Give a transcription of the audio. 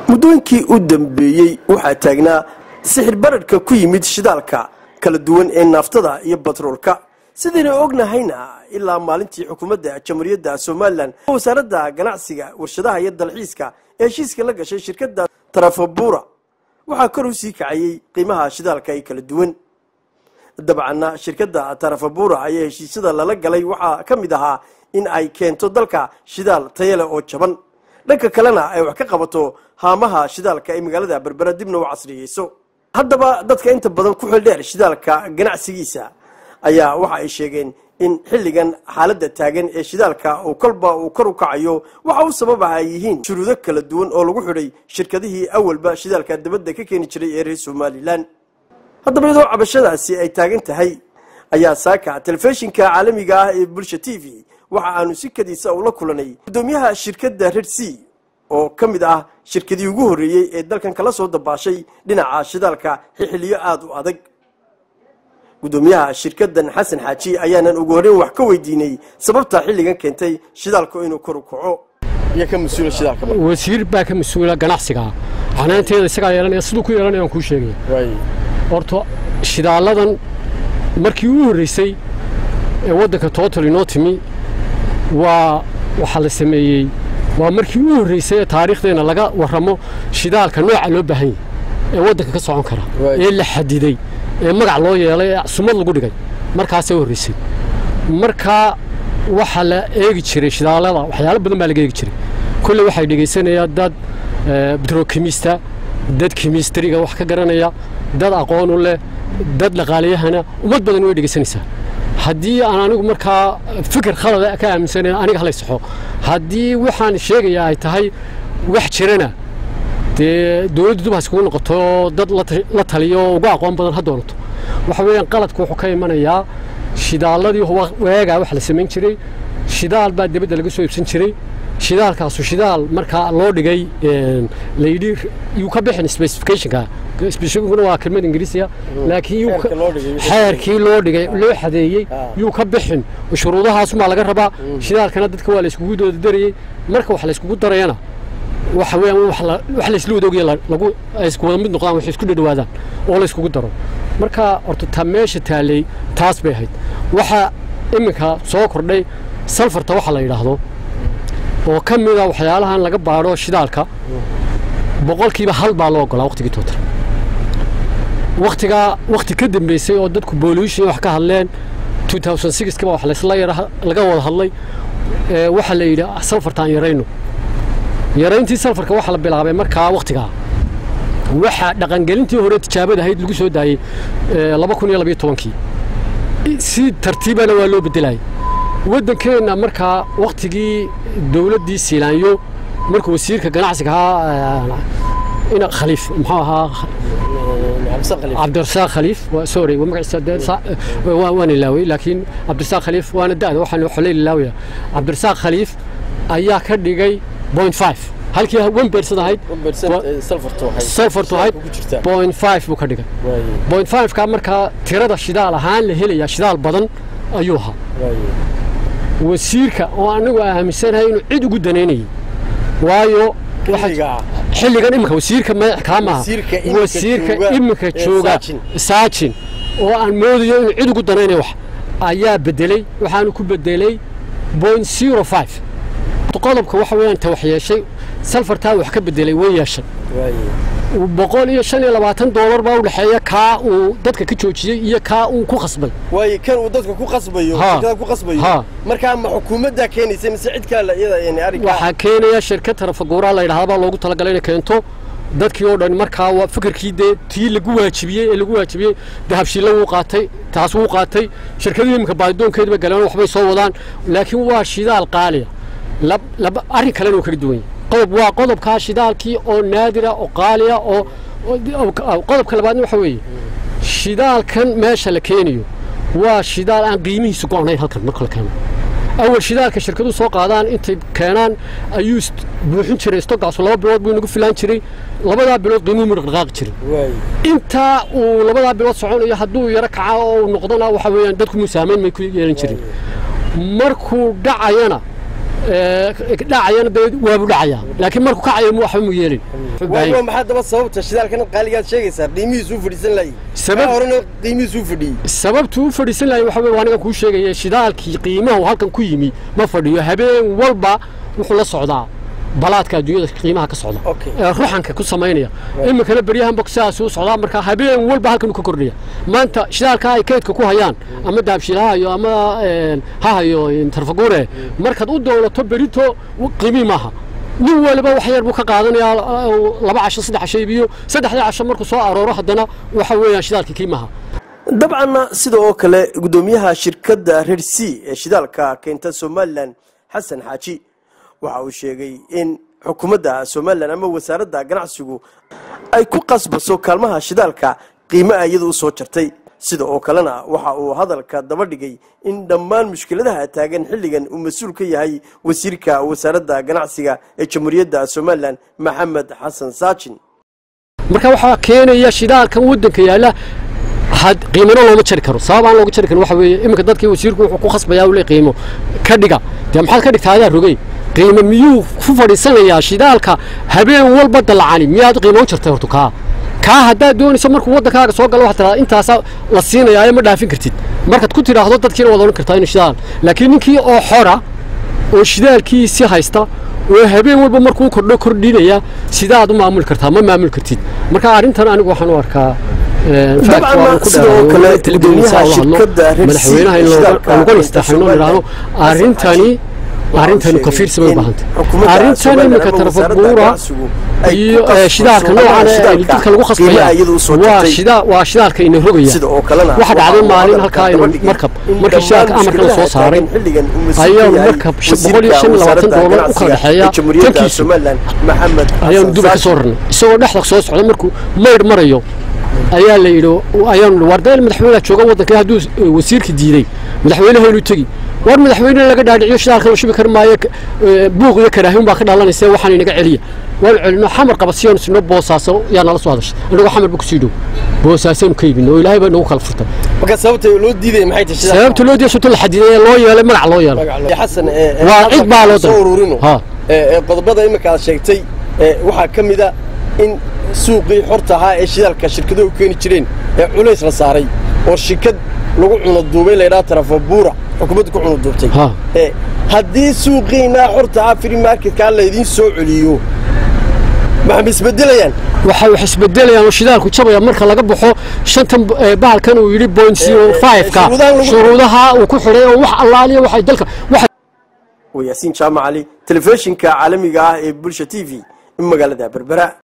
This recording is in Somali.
muddooyinkii u dambeeyey waxaa taagnaa sixir bararhka ku yimid shidaalka kala duwan ee naaftada iyo batroolka sidaynu ognahayna ilaa maalintii xukuumadda jamhuuriyadda somalilan wasaaradda ganacsiga warshadaha iyo dalxiiska ee heshiiska la gashay shirkadda tarafabuura waxaa kor u sii kacayey qiimaha shidaalka ay kala duwan dabcanna shirkadda tarafabuura ayaa heshiisyada lala galay waxaa ka mid ahaa in ay keento dalka shidaal tayale oo jaban dhanka kalena ay wax ka qabato haamaha shidaalka ee magaalada berbera dibna u casriyeyso haddaba dadka inta badan ku xildheer shidaalka ganacsigiisa ayaa waxa ay sheegeen in xilligan xaaladda taagan ee shidaalka uu kolba uu kor u kacayo waxa u sababaha ay yihiin shuruudo kala duwan oo lagu xidhay shirkadihii awalba shidaalka dabadda ka keeni jiray ee reer somalilan haddaba iyadoo cabashadaasi ay taagan tahay ayaa saaka telefishinka caalamiga ah ee bulsha t v waxa aanu si kadiisa ula kulanay guddoomiyaha shirkadda red c oo ka mid ah shirkadii ugu horreeyey ee dalkan kala soo dabaashay dhinaca shidaalka xixiliyo aada u adag guddoomiyaha shirkaddan xasan xaaji ayaanan ugu horreyn wax ka weydiinay sababta xilligan keentay shidaalku inuu kor u kaco iyo ka mas-uula shidaalka wasiir baa ka mas-uula ganacsiga canaanteeda isagaa yeelanaya siduu ku yeelanaya aan kuu sheegaya horta shidaaladan markii ugu horreysay ee waddanka total inoo timi waa waxaa la sameeyey waa markii ugu horreysay ee taariikhdeenna laga warramo shidaalka nooca loo baahan yahy ee waddanka ka socon kara ee la xadiday ee magac loo yeelay ee sumad lagu dhigay markaasay horreysay markaa waxaa la eegi jiray shidaalada waxyaalo badan baa laga eegi jiray kolley waxay dhegaysanayaan dad betrokimista dad kimistriga wax ka garanaya dad aqoon u leh dad dhaqaaliyahana ummad badan way dhegaysanaysaa haddii aan anigu markaa fikir khalada ka aaminsanay aniga halay saxo haddii waxaan sheegayaa ay tahay wax jirana dee dowladdu dub haskugu noqoto dad la taliyo uga aqoon badan ha doonato waxa weeyaan qaladku wuxuu ka imanayaa shidaalladii weegaa wax la samayn jiray shidaal baa dibadda laga soo iibsan jiray shidaalkaasu shidaal markaa loo dhigay layidhi yuu ka bixin specificationka specificationkuna waa kelmad ingiriisiya laakiin xeerkii loo dhigay loo xadeeyey yuu ka bixin shuruudahaasumaa laga rabaa shidaalkana dadka waa la iskugu dooda darayey marka wax la iskugu darayana waxa weeyaan wax la isla wadoogiya lagu ay isku wada mid noqdaan wax isku dhadhawaadaan oo la iskugu daro marka horta ta meesha taallay taas bay ahayd waxa iminka soo kordhay salfarta waxa la yidhaahdo oo ka mida waxyaalahan laga baadho shidaalka boqolkiiba hal baa loo ogolaa waqtigii tootar waqtigaa waqti ka dambeysay oo dadku bolution wax ka hadleen kiba wax laysla yara laga wada hadlay waxaa la yidhi salfartaan yarayno yarayntii salfarka waxaa la bilaabay markaa waqtigaa waxaa dhaqangelintii hore tijaabada ahayd lagu soo daayey laba kun iyo labiyo tobankii si tartiibana waa loo bedelayay waddankeenna markaa wakhtigii dowladdii siilaanyo markuu wasiirka ganacsiga ahaa khaliif muxuu ahaa cabdirasaaq khaliif sorry waan ilaaway laakiin cabdirasaaq khaliif waana da'da waxaan xolay ilaawaya cabdirasaaq khaliif ayaa ka dhigay point five halkii one percent ahayd salfartu ahayd point five buu ka dhigay point five ka markaa tirada shidaal ahaan la helayaa shidaal badan ayuu ahaa wasiirka oo anagu aaminsanahay inuu cid ugu danaynayay waayo xilligan iminka wasiirka madax kaa maaha wasiirka iminka jooga saajin oo aan moodayo inuu cid ugu danaynayo wax ayaa bedelay waxaanu ku bedelay point zero five qodobka waxa weeyaan ta wax yeeshay salfartaa wax ka bedelay way yeeshay boqol iyo shan iyo labaatan doolar baa u dhexeeya kaa uu dadka ka joojiyey iyo kaa uu ku khasbay waayo kan uu dadka ku qasbayo shirkada ku qasbayo markaa ma xukuumaddaa keenaysa mise cid kale iyada yani arrinkaa waxaa keenaya shirkad tarafaguuraa la yidhahdaa baa loogu talagalay inay keento dadkii oo dhan markaa waa fikirkii dee tii lagu waajibiyey ee lagu waajibiyey dahabshiilla wuu qaatay taas wuu qaatay shirkadii iminka baadidoonkeediba galeen waxbay soo wadaan laakiin waa shidaal qaaliya laba arrin kalena uu kaga duwan yahay qodob waa qodobkaa shidaalkii oo naadira oo qaaliya oo qodobka labaadna waxa weeye shidaalkan meesha la keenayo waa shidaal aan qiimihiisu go'nayn halkan marka la keeno awal shidaalka shirkaduhu soo qaadaan intay keenaan ayuu buuxin jiray stogaasu laba bilood buu inagu filaan jiray labadaa bilood qiimuhu mu dhaqdhaqaaqi jiray intaa uu labadaa bilood soconayo hadduu yaro kaca oo uu noqdona waxa weeyaan dadku musaamayn may ku yeelan jirin markuu dhacayana dhacayana dee waabu dhacaya laakiin markuu kacayo mu waxba mu yeelin waa maxaa daba sababta shidaalkan qaaligaad sheegaysaa qiimihiisu u fadhiisan laayay Sabab- horena qiimihiisu u fadhiyey sababtu u fadhiisan lahay waxa weye waa aniga kuu sheegaya shidaalkii qiimahu halkan ku yimi ma fadhiyo habeen walba wuxuu la socdaa balaadka adduunyada qiimaha ka socda Okay. ee ruxanka ku samaynaya iminkana beryahanba sidaas u socdaa marka habeen walba halkan uu ka kordhaya maanta shidaalka ay keydka ku hayaan ama daabshil ha hayo ama een, ha hayo een, tarfagure markaad u doonato berito w- qiimii maaha nin waliba wax yar buu ka qaadanayaa uh, laba casho saddex casho iibiyo saddexdii casho markuu soo arooro haddana waxa weeyaan shidaalkii qiimaha dabcanna sida oo kale guddoomiyaha shirkadda reer c ee shidaalka keenta somalilan xasan xaaji waxa uu sheegay in xukuumadda somalilan ama wasaaradda ganacsigu ay ku qasbaso kaalmaha shidaalka qiimaha iyadu u soo jartay sida oo kalena waxa uu hadalka daba dhigay in dhammaan mushkiladaha taagan xilligan uu mas-uul ka yahay wasiirka wasaaradda ganacsiga ee jamhuuriyadda somalilan maxamed xasan saajin marka waxaa keenaya shidaalkan waddanka yaalla had qiimano looma jari karo sabab aan looga jari karin waxa weeye iminka dadkii wasiirku wuxuu ku khasbayaa ule qiimo ka dhiga dee maxaad ka dhigtaa adaa rogey qiimo miyuu ku fadhiisanayaa shidaalka habeen walba dallacani miyaad qiimo u jartay horta kaa kaa haddaad doonayso markuu waddankaaga soo galo waxaad tidhahdaa intaasaa la siinayaayo ma dhaafin kartid markaad ku tidhaahdo dadkiina waad odhan kartaa inuu shidaal laakiin ninkii oo xora oo shidaalkiisii haysta oo habeen walba markuu kordho kordhinaya sidaad u maamuli kartaa ma maamuli kartid marka arrintan anigu waxaan u arkaa een, fact Dabcan, waan ku sida oo dhawaaqay, kale weli television-ka guddoomiyaha hadlo, shirkadda Red Sea madaxweynaha in ee looga- shidaalka looga keenta istaaxino Somaliland, idhaahdo Xasan arrintani Xaaji, arrintani waxa uu kafiirsi bay u sheegay baahantay in xukuumadda arrintan Somaliland iminka ama tarafo wasaaradda buura ganacsigu ay ku iyo qasbayso eh, shidaalka kaalmaha noocan ee shidaalka dadka lagu khasbaya qiimaha iyadu u soo waa jartay. shida- waa shidaalka ina rogaya sida oo kalena waxa dhacday waxa uu maalin hadalka halkaa daba inuu dhigay markab in markii shidaalka dhammaan amarka la soo mushkiladaha saaray taagan xilligan uu mas-uul ayaa ka yahay markab sh- wasiirka boqol iyo shan iyo labaatan wasaaradda doolar u ganacsiga kala dhexeeya ee jamhuuriyadda tankiisu. somalilan maxamed ayaanu xasan duba ka saajin. soo rarnay isagoo dhexda soo socda markuu maydh marayo ayaa la yidhi ayaanu nidhi war deel madaxweynaha jooga waddanka hadduu eh, wasiirka diiday madaxweynaha inuu tegi war madaxweyne laga dhaadhiciyo shidaalka la shubi kari maayo k- eh, buuq iyo karaahin baa ka dhalanaysa waxaan inaga celiya waanu celino xamar qabasiyoonu sino boosaaso yaa nala soo hadashay anagoo xamar ba kusii dhow boosaasoonu ka yibin oo ilaahay baa nagu kala furtay marka sababta loo diidaya maxay tahay shidaalka? sababta loo diyaso la xadiday ee loo yeelay magac loo yeelay Ya xasan ee, ee, Waa cid baa loo soo daray. ururino Ha. ee ee, qodobada imika aad sheegtay ee, waxaa ka mid a in suuqii xorta ahaa ee shidaalka shirkaduhu u keeni jireen ee culays la saaray oo shirkad lagu cuno duubay laydhaha tarafo buura xukuumaddu ku cuno duubtay Ha. ee haddii suuqiinaa xorta ahaa free marketkaa laydiin soo celiyo maxay isbedelayaan waxa wax isbedelayaan oo shidaalku jabaya marka laga baxo shantan eh, bahalkan uu yidhi point zero five-ka shuruudahan lagu- shuruudaha uu ku xidhay oo wax allaaliya waxay dalka waxa waa yaasiin jaamac cali telefishinka caalamiga ah ee bulsha t v magaalada berbera